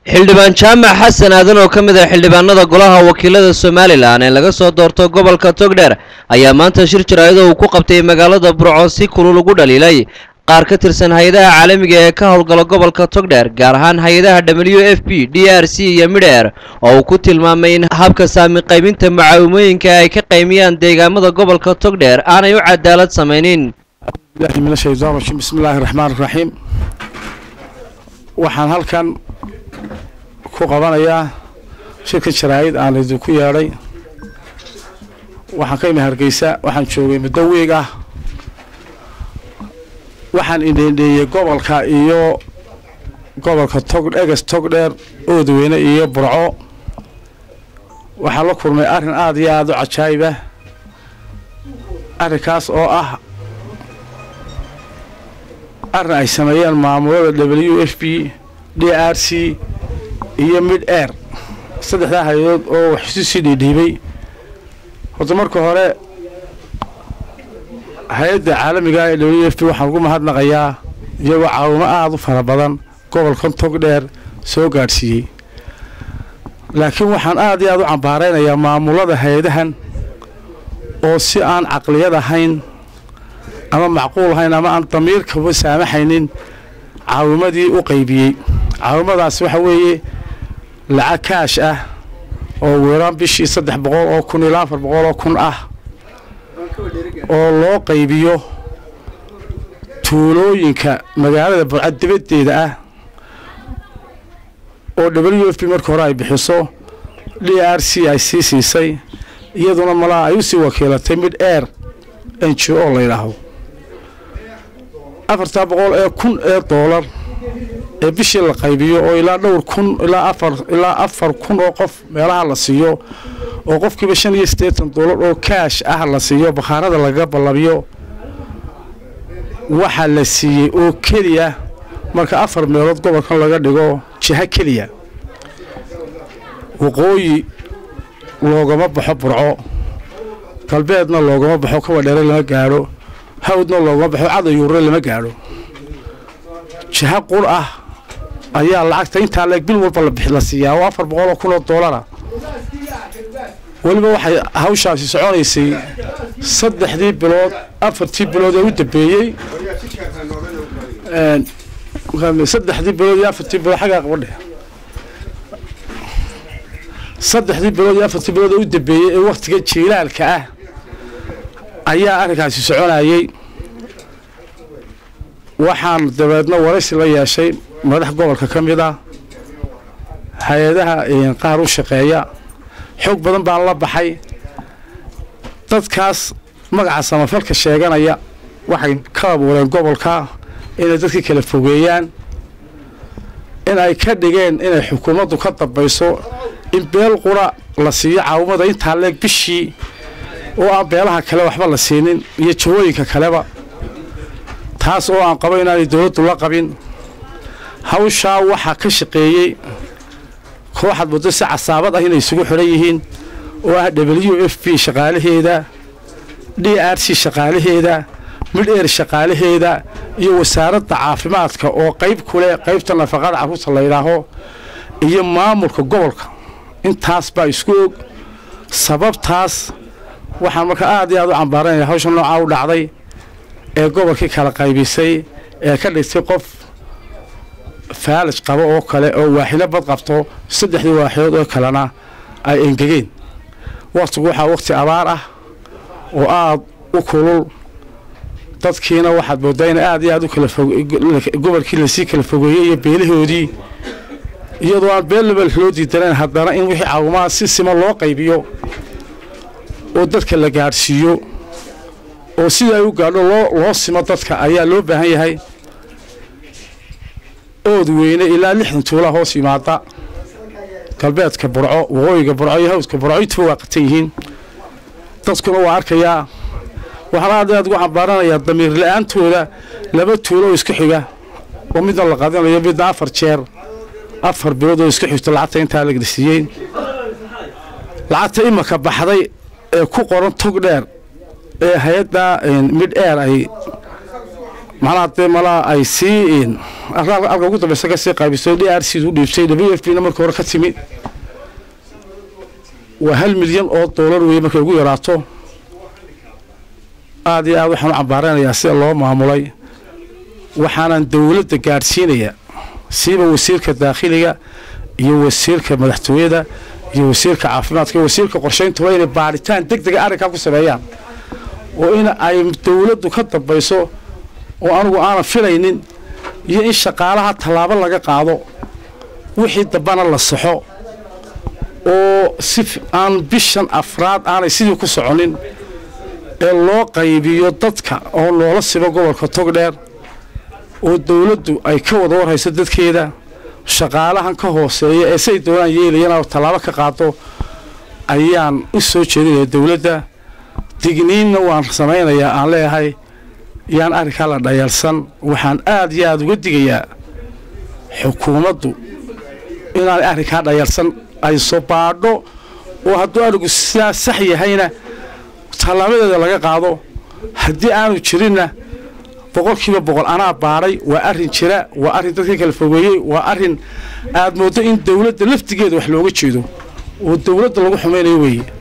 xildhibaan jaamac xasan aadan oo ka mid ah xildhibaanada golaha wakiilada somalilan ee laga soo doorto gobolka togdheer ayaa maanta shir jaraa'id oo uu ku qabtay magaalada burco si kulul ugu dhaliilay qaar ka tirsan hay-adaha caalamiga ee ka howlgala gobolka togdheer gaar ahaan hay-adaha w f p d r c iyo midheer oo uu ku tilmaamay in habka saami qaybinta mucaawimooyinka ay ka qaymiyaan deegaamada gobolka togdheer aanay u cadaalad samaynin bilahi min ashaytaan rajiim bismi illaahi raxmaan raxiim waxaan halkan ku qabanayaa shirka jaraa'id aan idinku yeedhay waxaan ka imi hargeysa waxaan joogay muddo wiig ah waxaan indheendheeyey gobolka iyo gobolka tog eges togdheer oodweyne iyo burco waxaan la kulmay arrin aada iyo aada u cajaa'ibah arrinkaas oo ah arrin ay sameeyeen maamulada w f b d r c iyo mid air saddexdaa hay-adood oo wax isu sii dhiidhiibay horta marka hore hay-adda caalamiga ee w f b waxaan ugu mahadnaqayaa iyagoo caawimo aada u fara badan gobolkan togdheer soo gaadhsiiyey laakiin waxaan aada iyo aada u cambaaraynayaa maamulada hay-adahan oo si aan caqliyad ahayn ama macquul ahayn ama aan damiirkaba saamaxaynin caawimadii u qaybiyey caawimadaas waxa weeye lacag kaash ah oo weeraan bishii saddex boqol oo kun ilaa afar boqol oo kun ah oo loo qaybiyo tuulooyinka magaalada burcad dibaddeeda ah oo w f b marka hore ay bixiso d r c ay sii siisay iyaduna malaa ay u sii wakiilatay mid air n g o la yidhaahdo afartaa boqol ee kun ee doolar ee bishii la qaybiyo oo ilaa dhowr kun ilaa afar ilaa afar kun oo qof meelaha la siiyo oo qofkiiba shan iyo siddeetan doolar oo kaash ah la siiyo bakhaarada lagaga ballabiyo waxaa la siiyey oo keliya marka afar meelood gobolkan laga dhigo jiho keliya waqooyi loogama baxo burco galbeedna loogama baxo kawadheere lama gaadho hawdna loogama baxo cadayuure lama gaadho jiho qur ah ayaa lacagta intaa leeg bil walba la siiyaa oo afar boqol oo kun oo doolara weliba waxay hawshaasi soconaysay saddexdii bilood afartii bilood ee u dambeeyey saddexdii bilood iyo afartii bilood xaggaa qabadhe saddexdii bilood iyo afartii bilood ee u dambeeyey ee wakhtiga jiilaalka ah ayaa arrinkaasi soconayey waxaan dabeedna waraysi la yeeshay madax gobolka ka mid ah hay-adaha qaar u shaqeeya xoog badan baan la baxay dadkaas magaca samafalka sheeganaya waxay ka abuureen gobolka inay dadkii kala fogeeyaan in ay ka dhigeen inay xukuumaddu ka dambayso in beel qura la siiyo caawimada intaa leeg bishii oo aan beelaha kale waxba la siinin iyo jawooyinka kaleba taas oo aan qabo inaanay dowladdu la qabin hawshaa waxaa ka shaqeeyey kooxaad muddo si casaabad ah inay isugu xidhan yihiin oo ah w f b shaqaalaheeda d r c shaqaalaheeda mid eer shaqaalaheeda iyo wasaaradda caafimaadka oo qayb ku leh qaybta nafaqada carruurta la yidhaaho iyo maamulka gobolka intaas baa isku og sababtaas waxaan marka aad iyo aad u cambaaranaya hawsha noocaa u dhacday ee gobolkii kala qaybisay ee ka dhigtay qof faalij qabo oo kale oo waaxilo bad qabto saddexdii waaxilood oo kalena ay engegeen wakhtigu waxaa wakhti abaar ah oo aada u kulul dadkiina waxaad mooddaa in aad iyo aad u kala gobolkii lasii kala fogeeyey iyo beelahoodii iyadoo aan beel lebel loo diidanayn haddana in wixii caawimaha si sima loo qaybiyo oo dadka la gaadhsiiyo oo sida ay u gaadho loo loo simo dadka ayaa loo baahan yahay ood weyne ilaa lixdan tuula hoos yimaada galbeedka burco waqooyiga burco iyo hawdka burco intuba waa qatan yihiin dadkuna waa arkayaa waxaan aad aad ugu cambaaranayaa damiir la-aantooda laba tuulo oo isku xiga oo midna la qadinayo midna afar jeer afar bilood oo isku xigto lacagta intaa la gelsiiyey lacagta imaka baxday ee ku qoran tog dheer ee hay-adda mid air ay macnaha dee malaa ay sii alka ugu dambeysa kasii qaybiso d r c u dhiibtay w f b na markii hore ka timi waa hal milyan oo doolar weeye markay ugu yaraato aada iyo aad waxaan u cambaaranayaa sida loo maamulay waxaanan dowladda gaadhsiinaya siiba wasiirka daakhiliga iyo wasiirka madaxtooyada iyo wasiirka caafimaadka iyo wasiirka qorshayntuba inay baadhitaan deg dega arrinkaa ku sameeyaan oo in ay dowladdu ka dambayso oo anigu aanan filaynin iyo in shaqaalaha tallaabo laga qaado wixii dambana la saxo oo si aan bishan afraad aanay sidii ku soconin ee loo qaybiyo dadka oo loola sibo gobolka togdheer oo dowladdu ay ka wada warhayso dadkeeda shaqaalahan ka hooseeya ee siay doonaan yeelayaan tallaabo ka qaado ayaan u soo jeedinaya dowladda digniinna waan samaynayaa aan leeyahay yaan arrinkaa la dhayalsan waxaan aad iyo aada uga digayaa xukuumaddu inaanay arrinkaa dhayalsan ay soo baadho oo hadduu arigu sidaa sax yahayna tallaabadeeda laga qaado haddii aanu jirinna boqolkiiba boqol anaa baadhay waa arrin jira waa arrin dadka kala fogeeyey waa arrin aad mooddo in dowladda laftigeeda wax looga jeedo oo dowladda lagu xumaynayo weeye